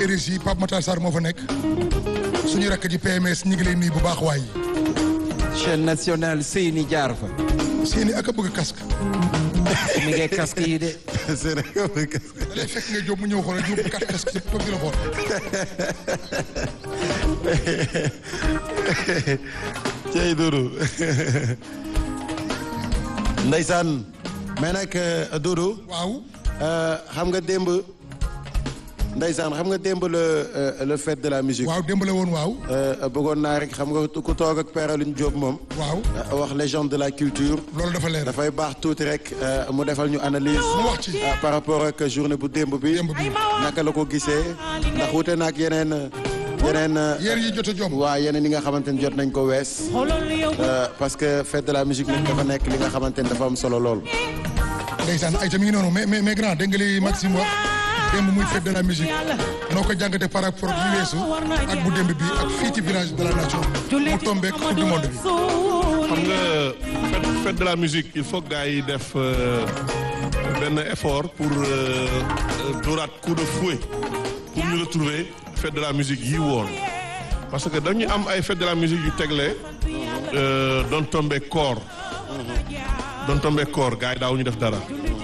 RSI Pape Matar Sarr moo fa nekk suñu rakk ji PMS ñu ngi lay nuyu bu baax waay chaîne nationale Seyni jaar fa. seeni ak a bëgg casque mi ngi casque yi de. c'est vrai que da lay fekk nga jóob mu ñëw xool jóob quatre casque yëpp toog di la xool cey Doudou ndeysaan mais nag euh, Doudou waaw euh, xam nga démb ndeysaan xam nga démb le euh, le fête de la musique waaw démb la woon waaw Euh, bëggoon naa rek xam nga ku toog ak Père Alioune Diop moom waaw euh, wax légende de la culture loolu dafa leer dafay baax tuuti rek euh, mu defal ñu analyse mu wax ci euh, par rapport ak journée bu démb bi démb bi naka la ko gisee ndax wute na ak yeneen yeneen yéen yi jot a jom waa yeneen yi nga xamante ni jot nañ ko wees Euh, parce que fête de la musique nag dafa nekk li nga xamante ni dafa am solo lool. ndeysaan ay ta mi ngi noonu mais mais mais grand dégg nga li Maxime wax démb muy fête de la musique noo ko jàngate par rapport ak li weesu ak bu démb bi ak fii ci village de la nation mu tombeek coupe du monde bi xam nga fête fête de la musique il faut que gars yi def euh, benn effort pour euh, dooraat coup de fouet pour ñu retrouver fête de la musique yi woon parce que dañu am ay fête de la musique yu tegle euh, doon tombé koor doon tombé koor gars yi daaw ñu def dara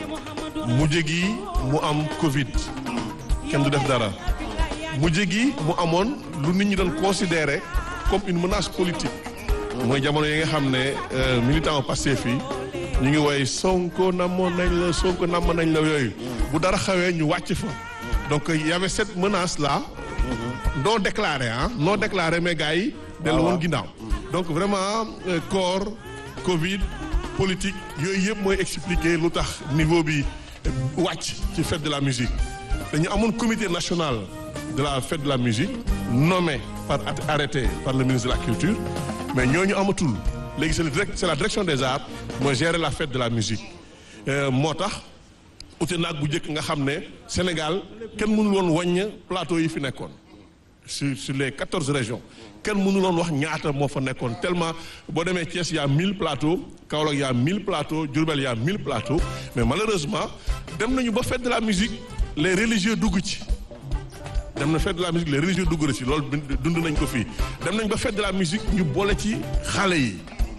mujj gi mu am Covid kenn du def dara mujj gi mu amoon lu nit ñi doon considéré comme une menace politique. mooy jamono yi nga xam ne euh, militant Pastef yi ñu ngi woy Sonko namoon nañ la Sonko namoon nañ la yooyu bu dara xawee ñu wàcc fa donc il y avait cette menace là non déclarée ah non déclarée mais gars yi dellu woon ginnaaw donc vraiment euh, corps Covid politique yooyu yëpp mooy expliquer lu tax niveau bi wàcc ci fête de la musique dañu amoon comité national de la fête de la musique nommé par arrêté par le ministre de la culture mais ñooñu amatul léegi c'est le direct c'est la direction des arts mooy gérer la fête de la musique Euh, moo tax ute naag bu njëkk nga xam ne Sénégal kenn mënul woon wàññ plateau yi fi nekkoon sur sur les quatorze régions kenn mënul woon wax ñaata moo fa nekkoon tellement boo demee Thiès y a mille plateaux Kaolack y a mille plateaux Diourbel y a mille plateaux mais malheureusement dem nañu ba fête de la musique les religieux dugg ci dem na fête de la musique les religieux dugg na ci loolu dund nañ ko fii dem nañ ba fête de la musique ñu boole ci xale yi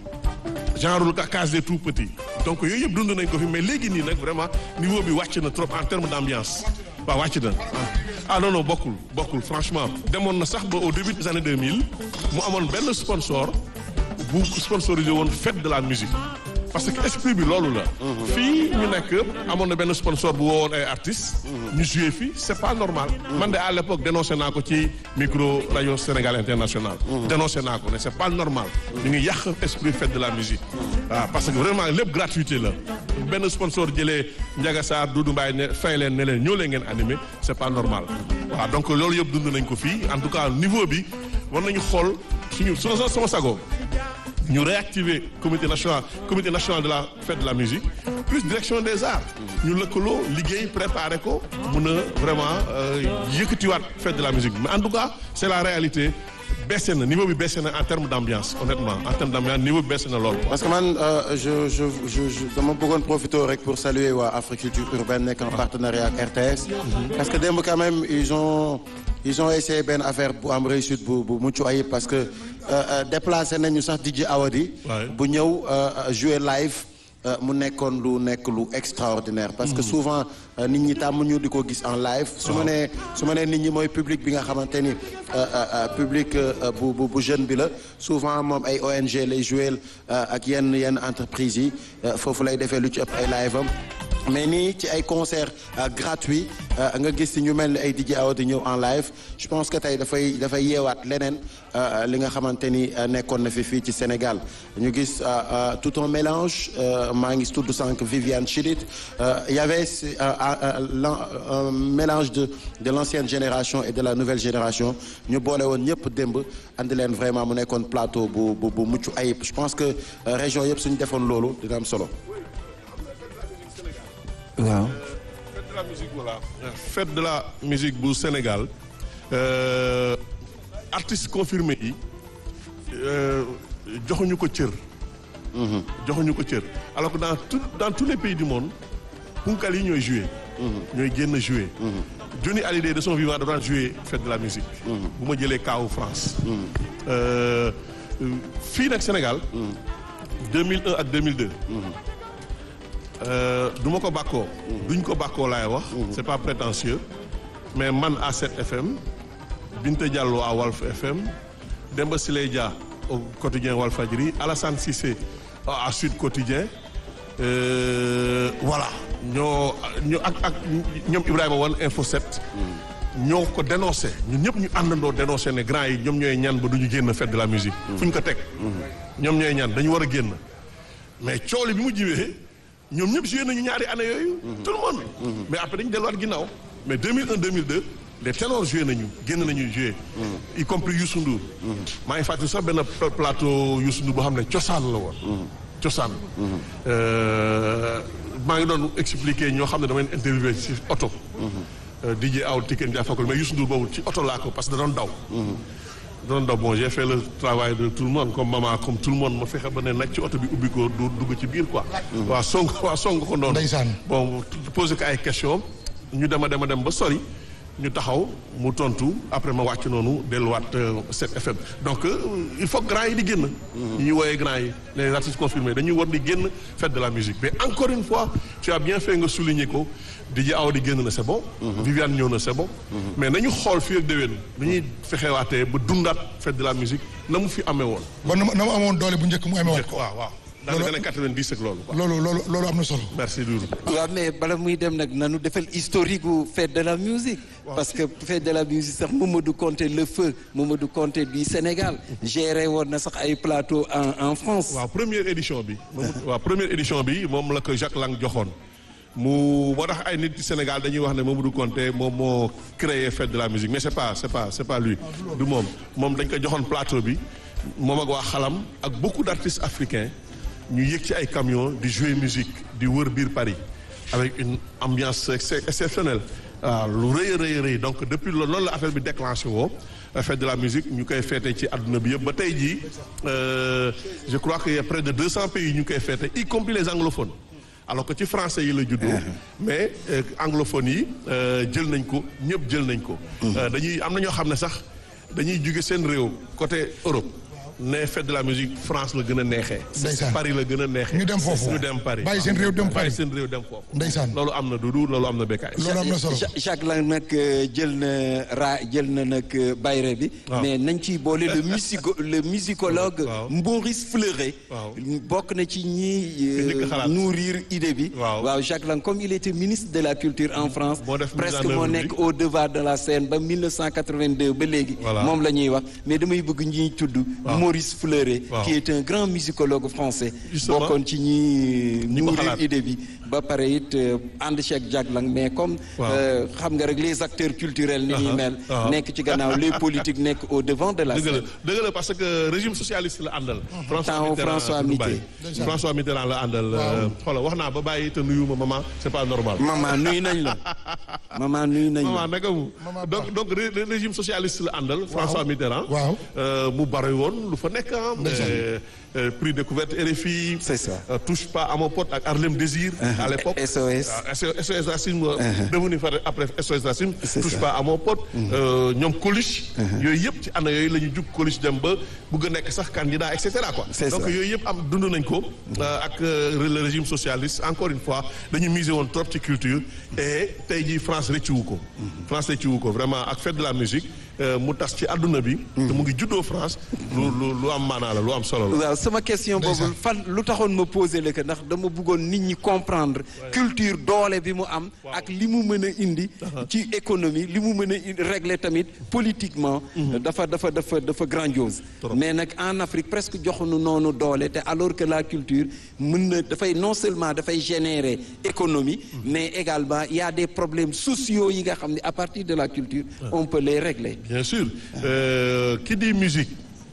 genre lu case des tout petits donc yooyu yëpp dund nañ ko fi mais léegi nii nag vraiment niveau bi wàcc na trop en termes d'ambiance waaw wàcc na ah non non bokkul bokkul franchement demoon na sax ba au début des années 2000 mu amoon benn sponsor bu sponsorisé woon fête de la musique parce que esprit bi loolu la fii ñu nekk amoon na benn sponsor bu woowoon ay artistes ñu joué fii c'est pas normal man de à l'époque dénoncé naa ko ci micro rajo Sénégal international dénoncé naa ko ne c'est pas normal ñu ngi yàq esprit fête de la musique waaw parce que vraiment lépp gratuité la benn sponsor jëlee Ndiaga Sarr Doudou Mbaye ne fay leen ne leen ñoo leen ngeen animé c'est pas normal waaw donc loolu yëpp dund nañ ko fii en tout cas niveau bi war nañu xool suñu su sama sago ñu réactiver comité national comité national de la fête de la musique plus direction des arts ñu lëkkaloo liggéey préparer ko mun a vraiment yëkkatiwaat fête de la musique mais en tout cas c'est la réalité baissé na niveau bi baissé na en termes d'ambiance honnêtement en termes d'ambiance niveau bi baissé na lool. parce que man euh, je je je je dama bëggoon profiter rek pour saluer waa Africulture urbaine nekk en partenariat ak RTS. parce que démb quand même ils ont ils ont essayé benn affaire bu am réussite bu bu mucc ayib parce que déplacé nañu sax DJ Awadi. bu ñëw jouer live. mu nekkoon lu nekk lu extraordinaire parce que souvent nit ñi tàmm ñu di ko gis en live su ma nee su ma nee nit ñi mooy public bi nga xamante ni public bu bu bu jeune bi la souvent moom ay ONG lay jouer ak yenn yenn entreprises yi foofu lay defee lu ci ëpp ay live am mais nii ci ay concert gratuit nga gis ci ñu mel ni ay DJ Awa di ñëw en live je pense que tey dafay dafay yeewaat leneen li nga xamante ni nekkoon na fi fii ci Sénégal ñu gis tout un mélange maa ngi tudd sànq Viviane Chidid y avait un mélange de de l'ancienne génération et de la nouvelle génération ñu boole woon ñëpp démb andi leen vraiment mu nekkoon plateau bu bu bu mucc ayib je pense que région yëpp suñu defoon loolu dina am solo. waaw. fête de la musique voilà fête de la musique bu Sénégal euh, artistes confirmés yi joxuñu ko cër. joxuñu ko cër alors que dans tout dans tous les pays du monde punkal yi ñooy jouer. ñooy génn jouer. Johnny Hallyday de son vivant dafa daan jouer fête de la musique. bu ma jëlee kaawu France. Euh, fii nag Sénégal. 2001 ak 2002. Euh, du ma ko bàkkoo. duñ ko bàkkoo laay wax. c'est pas prétentieux. mais man à 7 FM. Binta Diallo à Walf FM. Demba Siley Dia au quotidien Walfadjri Alassane Cissé à Sud Quotidien. Euh, voilà ñoo ñoo ak ak ñoom Ibrahima Wane Info 7. ñoo ko dénoncé ñun ñëpp ñu àndandoo dénoncé ne grand yi ñoom ñooy ñaan ba du ñu génn fête de la musique. fu ñu ko teg. ñoom ñooy ñaan dañu war a génn. mais cooli bi mu jiwee ñoom ñëpp joué nañu ñaari année yooyu. tout le monde. mais après dañu delluwaat ginnaaw. mais 2001 2002 les ténors joué nañu génn nañu joué. y compris Youssou Ndour. maa ngi fàttali sax benn plateau Youssou Ndour boo xam ne cosaan la woon. cosaan. maa ngi doon expliquer ñoo xam ne dama leen interviewé ci oto. DJ Aw Tiken Jah Fakoly mais Youssou Ndour boobu ci oto laa ko parce que da doon daw. da doon daw bon j'ai fait le travail de tout le monde comme maman comme tout le monde ma fexe ba ne nag ci oto bi ubbi ko du dugg ci biir quoi. waa song waa song ko noonu. Ndeysaan. bon posé ko ay questions ñu dem a dem a dem ba sori. ñu taxaw mu tontu après ma wàcc noonu delluwaat 7 FM donc euh, il faut grand yi di génn. ñi ñuy woowee grand yi les artistes confirmés dañuy war di génn fête de la musique mais encore une fois tu as bien fait nga souligner ko DJ Awa di génn na c'est bon. Viviane ñëw na c'est bon. mais nañu xool fii ak déwén dañuy fexewaatee ba dundaat fête de la musique na mu fi amee woon. ba na ma na ma amoon doole bu njëkk mu amee woon ko. waaw waaw dans les années 90 ak loolu quoi. loolu loolu loolu am na solo. merci Doudou. waaw mais bala muy dem nag nanu defal historique gu fête de la musique parce que fête de la musique sax Mamadou Conté le feu Mamadou Conté du Sénégal géré woon na sax ay plateau en en France waaw première édition bi. waaw première édition bi moom la ko Jacques Lang joxoon. mu moo tax ay nit ci Sénégal dañuy wax ne Mamadou Conté moom moo créé fête de la musique mais c'est pas c'est pas c'est pas lui. du moom moom dañ ko joxoon plateau bi moom ak waa xalam ak beaucoup d'artistes africains ñu yëg ci ay camions di jouer musique di wër biir Paris avec une ambiance ex- exceptionnelle waaw lu rëy a rëy a rëy donc depuis loolu loolu la affaire bi déclenché woo fête de la musique ñu koy féete ci àdduna bi yëpp ba tey jii euh, je crois qu'il y a près de 200 pays ñu koy féete y compris les anglophones alors que ci français yi la juddoo mais euh, anglophones yi euh, jël nañ ko ñëpp jël nañ ko Euh, dañuy am na ñoo xam ne sax dañuy jóge seen réew côté Europe ne fête de la musique France la gën a neexee Ndeysaan. Paris la gën a neexee ñu dem foofu ñu dem Paris bàyyi seen réew dem bàyyi Paris seen réew dem foofu Ndeysaan. loolu am na Doudou loolu am na Bécaye loolu am na solo. Ja- Jacques Lang nag euh, jël na ra jël na nag euh, bayre bi Waaw. mais nañ ciy boole le musico le musicologue Waaw. Maurice Fleuret Waaw. bokk na ci ñi Njëkk a xalaat. nourrir idée bi Waaw. Jacques Lang comme il était ministre de la culture en France Moo def mise presque en moo œuvre nekk bi. au devant de la scène ba 1982 ba léegi Voilà. moom la ñuy wax mais damay bëgg ñuy tudd Waaw. Maurice Fleuret Waaw. qui est un grand musicologue français Justement. bokkoon ci ñi Ñi ko nourrir xalaat. idée bi ba pare it euh, ànd ceeg Jacques Lang mais comme Waaw. euh, xam nga rek les acteurs culturels ni ñuy Aha, mel aha. nekk ci gannaaw les politiques nekk au devant de la dëgg la scène dëgg la parce que régime socialiste la àndal. Temps Mitterrand François du Mitterrand. bàyyi. François Mitterrand la àndal. xoolal wax naa ba bàyyi te nuyu ma maman c'est pas normal. maman nuyu nañ la maman nuyu nañ maman la naka mu Maman donc donc ré- ré- régime socialiste la àndal. François Mitterrand. Waaw. Euh, mu bari woon lu fa nekk ah. euh, euh, prix découverte RFI. C'est ça. Euh, touche pas à mon pote ak Harlem Désir. à l'époque SOS. Ah, SOS Racine. devenu fa après SOS Racine. C'est touche ça. pas à mon pote. Euh, ñoom Coluche. yooyu yëpp ci année yooyu la ñu jug Coluche dem ba bëgg a nekk sax candidat et cetera quoi. C'est donc ça. yooyu yëpp am dund nañ ko. euh, ak euh, le régime socialiste encore une fois dañu miser woon trop ci culture. et tey jii France rëccuwu ko. France rëccuwu ko vraiment ak fête de la musique euh, mu tas ci àdduna bi. te mu ngi juddoo France. lu lu lu am maanaa la lu am solo la. waaw sama question boobu fan lu taxoon ma posé la que ndax dama bëggoon nit ñi comprendre culture doole bi mu am ak li mu mën a indi ci économie li mu mën a indi régler tamit politiquement dafa dafa dafa dafa grandiose mais nag en Afrique presque joxuñu noonu doole te alors que la culture mën na dafay non seulement dafay générer économie mais également il y a des problèmes sociaux yi nga xam ne à partir de la culture on peut les régler bien sûr euh, qui dit musique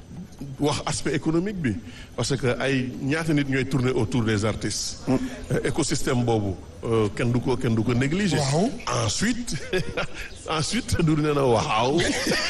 wax aspect économique bi parce que ay ñaata nit ñooy tourner autour des artistes. Euh, écosystème boobu euh, kenn du ko kenn du ko négliger. Waaw. ensuite ensuite du nee na waaw.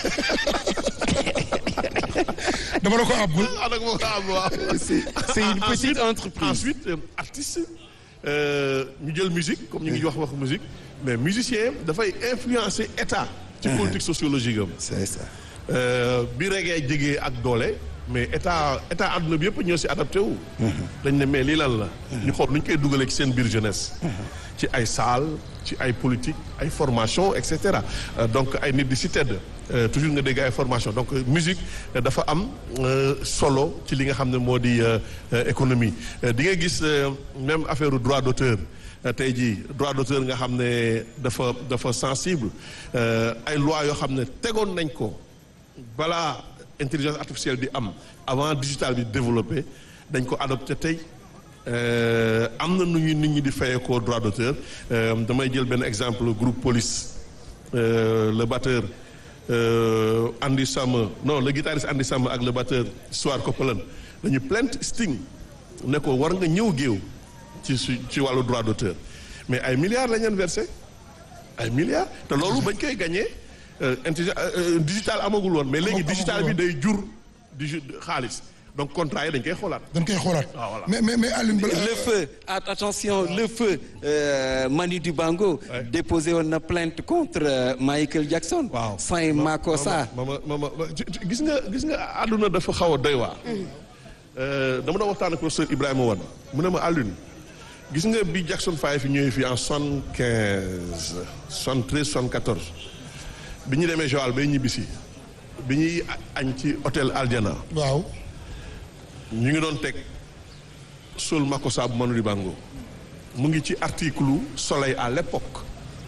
dama la ko àbbul ah nag moo am waaw. c'est c'est une petite entreprise ensuite euh, artiste euh, ñu jël musique comme ñu ngi wax wax musique mais musicien dafay influencer état ci politique sociologique am c'est ça. Euh, bi reggae jegee ak doole mais état état àdduna bi yëpp ñoo si adapté wu. dañ ne mais lii lan la. ñu xool nu ñu koy dugalee ci seen biir jeunesse. ci ay salle ci ay politique ay formation et cetera Euh, donc ay nit di si tedd euh, toujours nga dégg ay formation donc euh, musique euh, dafa am euh, solo ci li nga xam ne moo di euh, euh, économie Euh, di nga gis euh, même affaire droit d'auteur Euh, tey jii droit d'auteur nga xam ne dafa dafa sensible euh, ay loi yoo xam ne tegoon nañ ko balaa intelligence artificielle di am avant digital bi développé dañ ko adopté tey euh, am na nu ñu nit ñi di fayee ko droit d'auteur Euh, damay jël benn exemple groupe police euh, le batteur euh, Andy Sam non le guitariste Andy Sam ak le batteur Stuart Copeland dañu plainte Sting ne ko war nga ñëw géew ci su ci wàllu droit d'auteur mais ay milliards lañ leen versé ay milliards te loolu bañ koy gagné intelligence digital amagul woon mais léegi Amagul digital bi woon. day jur di ju- xaalis donc contrat yi dañ koy xoolaat. dañ koy xoolaat. Ah, voilà. mais mais mais Alioune Bala. le feu at- attention le feu euh, Manu Dibango Ouais. déposé woon na plainte contre euh, Michael Jackson Waaw. Saint Makossa mama mama mama ci- ci- gis nga gis nga àdduna dafa xaw a doy waar. Euh, dama doon waxtaan ak professeur Ibrahima Wane mu ne ma Alioune gis nga bi Jackson Five fi ñëwee fii en soixante quinze soixante treize soixante quatorze bi ñu demee Joal bay ñibbisi bi ñuy a- añ ci hôtel Aljana waaw. ñu ngi doon teg Sol Makossa bu Manu Dibango mu ngi ci article Soleil à l'époque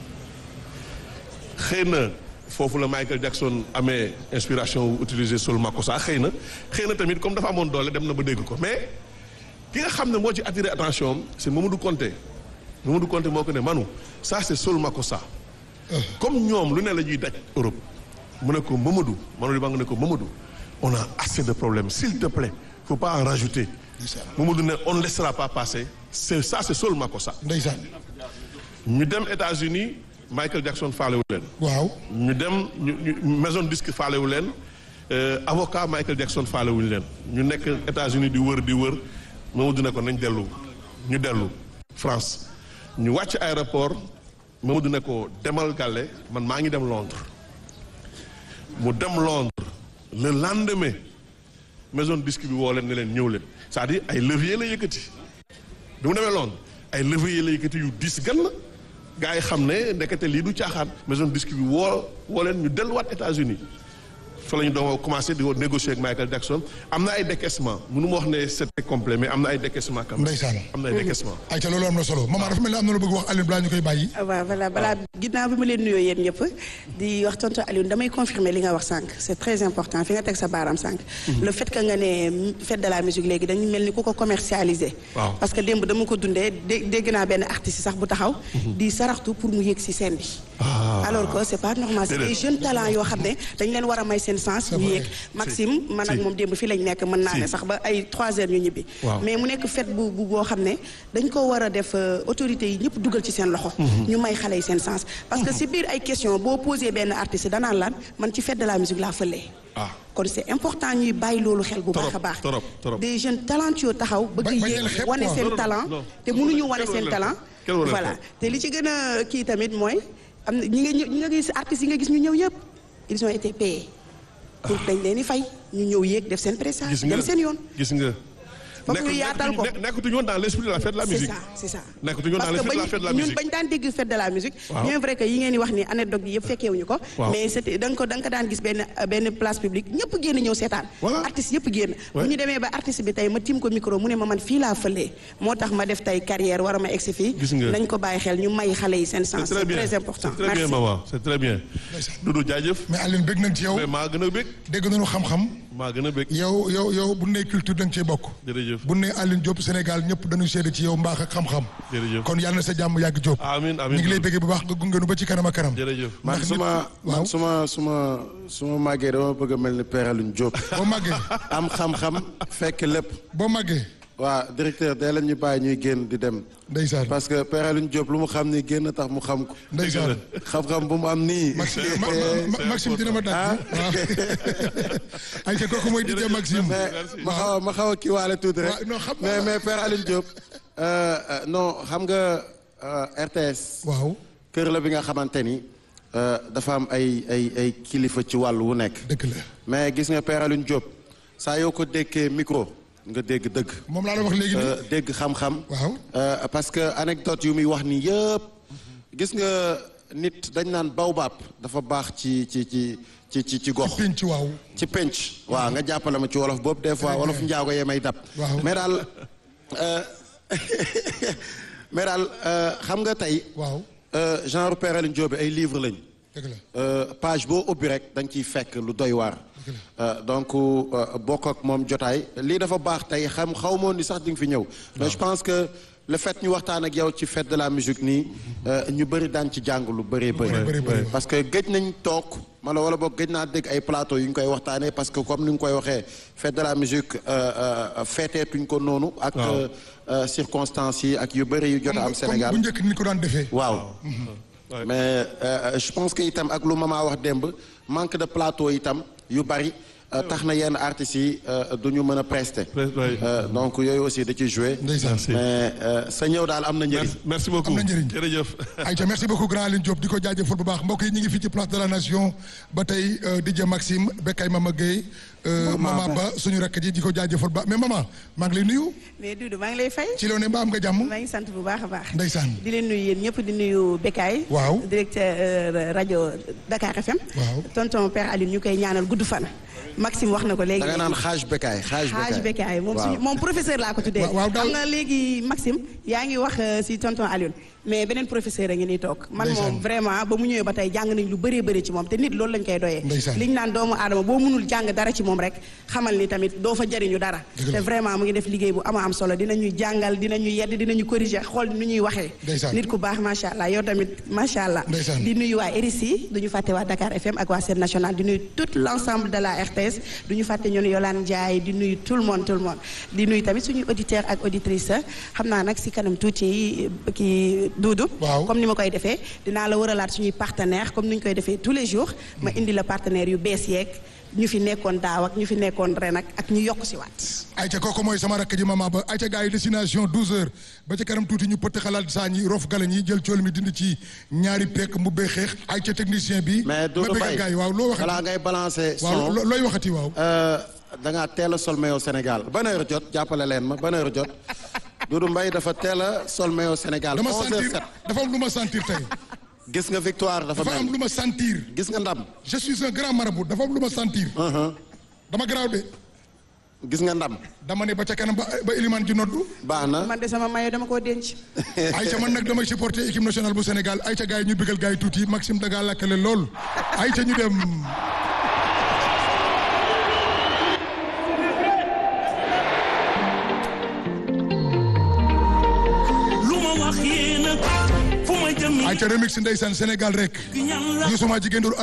xëy na foofu la Michael Jackson amee inspiration wu utiliser Sol Makossa xëy na xëy na tamit comme dafa amoon doole dem na ba dégg ko mais ki nga xam ne moo ci attiré attention am c'est Mamadou Konté Mamadou Konté moo ko ne Manu ça c'est Sol Makossa comme ñoom lu ne la ñuy daj Europe mu ne ko Mamadou Manu Dibango ne ko Mamadou on a assez de problèmes s'il te plaît faut pas en rajouter Mamadou ne on ne laissera pas passer c'est ça c'est Sol Makossa ndeysaan. ñu dem États-Unis Michael Jackson faalewu leen waaw. ñu dem ñu ñu maison disque faalewu leen euh, avocat Michael Jackson faalewuñu leen ñu nekk États-Unis di wër di wër Mamadou ne ko nañ dellu ñu dellu France ñu wàcc aéroport Mamadou ne ko demal Gàlle man maa ngi dem Londres mu dem Londres le lendemain maison disque bi woo leen ne leen ñëw leen c'est-à-dire ay levier la yëkkati bi mu demee Londres ay levier la yëkkati yu diis gan la gars yi xam ne ndekete lii du caaxaan maison disque bi woo woo leen ñu delluwaat États-Unis fa la ñu doon commencé di négocier ak Michael Jackson am na ay décaissement mënu ma wax ne c'était complet mais am na ay décaissement quand même Ndeysaan. am na ay décaissement ayca loolu am na solo maman dafa mel ni am na lu bëgg wax Alioune balaa ñu koy bàyyi. waaw voilà balaa ginnaaw bi ma leen nuyoo yéen ñëpp di wax tonton Alioune damay confirmer li nga wax sànq c'est très important fi nga teg sa baaraam sànq. le fait que nga ne fête de la musique léegi dañu mel ni ku ko commercialiser. Waaw. parce que démb dama ko dundee dé dégg naa benn artiste sax bu taxaw. di saraxtu pour mu yéeg ci scène bi. alors que c'est pas normal c'est Déedéet. des jeunes talents yoo xam ne dañ leen war a may seen sens. ñu vrai. yéeg Maxime man ak Si. moom démb fii lañ nekk mën naa ne Si. sax ba ay 3 heures ñu ñibbi. Waaw. mais mu nekk fête bu bu boo xam ne dañ ko war a def euh, autorités yi ñëpp dugal ci seen loxo. ñu may xale yi seen sens. parce que si biir ay question boo posé benn artiste danaan lan man ci fête de la musique laa fëlee. ah kon c'est important ñuy bàyyi loolu xel bu baax a Trop, baax. trop, trop. des jeunes talentueux taxaw bëgg Ba- bañ leen yéeg xeeb wane quoi. seen Non, non, talent non. te mënuñu wane Kenn seen waru leen talent. xeeb. Kenn waru leen voilà xeeb. te li ci gën a kii tamit mooy am na ñi nga ñë- ñi nga gis artistes yi nga gis ñu ñëw yëpp ils ont été payés. pour dañ leen di fay ñu ñëw yéeg def seen prestation gis nga dem seen yoon. gis nga Foog nekk- ñu yaatal ko. nekk- nekkatuñu woon dans l'esprit de la fête de la c'est musique ça c'est ça nekkatuñu woon dans parce que l'esprit de la fête de la bañ ñun musique bañ daan dégg fête de la musique Waaw. bien vrai que yi ngeen di wax ni anecdote yi yëpp fekkeewuñu ko Waaw. mais c'était da nga ko da nga ko daan gis benn benn place publique ñëpp génn ñëw seetaan Voilà. artistes yëpp génn Ouais. bu ñu demee ba artiste bi tey ma tiim ko micro mu ne ma man fii laa fëlee moo tax ma def tey carrière war a ma egsi fii Gis nga. nañ ko bàyyi xel ñu may xale yi seen sens c'est très bien très important c'est très bien Merci. maman c'est très bien Doudou jaajëf mais Alioune bëgg nañ ci yow mais maa gën a bëgg dégg nañu xam-xam maa gën a bëgg yow yow yow bu nee culture da nga cee bokk. jërëjëf bu nee Alioune Diop Sénégal ñëpp dañuy seede ci yow mbaax ak xam-xam. Jërëjëf. kon yàlla na sa jàmm yàgg Diop. amiin ñu amiin ngi lay bëggee bu baax nga gunge nu ba ci kanam ak kanam. jërëjëf man Ndax su ma ñëpp- waaw man su ma su ma su ma màggee dama bëgg a mel ni Père Alioune Diop boo màggee am xam-xam fekk lépp boo màggee waa directeur dee leen ñu bàyyi ñuy génn di dem ndeysaan parce que Père Alioune Diop lu mu xam ni génn tax mu xam ko ndeysaan xam-xam bu mu am nii Maxime ma- ma- ma- Maxime dina ma daj. waaw ay ca kooku mooy DJ Maxime. mais ma xaw a ma xaw a kiiwaale tuuti rek waaw, non, xam mais naa. mais Père Alioune Diop euh, euh, non xam nga euh, RTS waaw kër la bi nga xamante ni euh, dafa am ay ay ay kilifa ci wàll wu nekk dëgg la mais gis nga Père Alioune Diop saa yoo ko dékkee micro nga dégg dëgg moom laa la wax léegi euh, nii dégg xam-xam waaw Euh, parce que anecdote yu muy wax nii yëpp gis nga nit dañ naan baobab dafa baax ci ci ci ci ci ci gox pénc waaw ci penc waaw nga jàppale ma ci wolof boobu des fois wolof njaago yee may dab Waaw. mais daal euh, mais daal euh, xam nga tey waaw euh, genre Père Alioune Diop bi ay livre lañ dëgg la Euh, page boo ubbi rek da nga ciy fekk lu doy waar Euh, donc euh, bokk ak moom jotaay lii dafa baax tey xam xaw moon ni sax di nga fi ñëw mais je pense que le fait ñu waxtaan ak yow ci fête de la musique nii euh, ñu bëri daan ci jàng lu bëree bëri bëri, bëri. parce que gëj nañ toog mala wala boog gëj naa dégg ay plateau yu ñu koy waxtaanee parce que comme ni nga koy waxee fête de la musique euh, euh, feeteetuñ ko noonu ak Waaw. euh, euh, circonstances yi ak yu bëri yu jot a am Sénégal comme bu njëkk ni ko daan defee waaw Ouais. mais euh, je pense que itam ak lu mama wax démb manque de plateau itam yu bari euh, tax na yenn artistes yi euh, du ñu mën a prester Pre- ouais. Euh, donc yooyu aussi da ciy joué ndeysaan Merci. mais euh, sa ñëw daal am na njëriñ merci merci beaucoup Am na njëriñ. jërëjëf. Aïcha merci beaucoup grand Aline Diop di ko jaajëfal bu baax mbokk yi ñu ngi fii ci place de la nation ba tey euh, DJ Maxime Bekay Mama Gueye euh, Mama Ba suñu rakk ji di ko jaajëfal ba mais maman maa ngi lay nuyu mais Doudou maa ngi lay fay. ci loo ne mbaa am nga jàmm maa ngi sant bu baax a baax. ndeysaan di leen nuyu yéen ñëpp di nuyu Bekay. Waaw. directeur euh, rajo Dakar FM. Waaw. tonton Père Alioune ñu koy ñaanal gudd fan. Maxime wax na ko léegi. da nga naan xaaj bekaay xaaj xaaj Bekay moom waaw. suñu moom professeur laa ko tuddee. Waaw, waaw, daal- xam nga léegi Maxime yaa ngi wax euh, si tonton Alioune mais beneen professeur a ngi nii toog. man Ndeysaan. moom vraiment ba mu ñëwee ba tey jàng nañ lu bëree bëri ci moom te nit loolu lañ koy doyee. Ndeysaan. liñ naan doomu aadama boo mënul jàng dara ci moom rek xamal ni tamit doo fa jariñu dara. Dëgg la. te vraiment mu ngi def liggéey bu ama am solo dinañu jàngal dinañu yedd dinañu corriger xool nu ñuy waxee. Ndeysaan. nit ku baax macha allah yow tamit macha allah. Ndeysaan. di nuyu waa RICI duñu fàtte waa Dakar FM ak waa Sen National di nuyu tout l' ensemble de la RTS duñu fàtte ñoom Yolande Ndiaye di nuyu tout le monde tout le monde di nuyu tamit suñu auditeur ak auditrice xam naa nag si kanam tuuti kii Doudou. Waaw. comme ni ma koy defee dinaa la wëralaat suñuy partenaire comme ni ñu koy defee tous les jours ma indi la partenaire yu bees yeeg ñu fi nekkoon daaw ak ñu fi nekkoon ren ak ak ñu yokk si waat. Aïcha kooku mooy sama rakk ji mama ba Aïcha gars yi destination 12 heures ba ca kanam tuuti ñu pëtt xalaat saa ñi rof gala ñi jël cool mi dindi ci ñaari pekk mu bee xeex Aïcha technicien bi mais Doudou ma bëggal Mbaye gars yi waaw loo balaa waxati ngay balancer waaw son lo- looy waxati waaw euh, da ngaa teel a sol maillot Sénégal ban heure jot jàppale leen ma ban heure jot Doudou Mbaye dafa teel a sol maillot Sénégal dama 11 heures sentir 07 dafa am lu ma sentir tey gis nga victoire dafa dafa am mel lu ma sentir gis nga ndam je suis un grand marabout dafa am lu ma sentir dama garaaw de gis nga ndam dama ne ba ca kanam ba ba Elimane ji noddu baax na man de sama mayo dama koo denc. Aïcha man nag damay supporter équipe nationale bu Sénégal Aïcha gars yi ñu bëggal gars yi tuuti Maxime daga lakkale lool Aïcha ñu dem lu ma wax yéena fu ma jëm Aïcha remix ndeysaan Sénégal rek ñan la Youssouma jigéen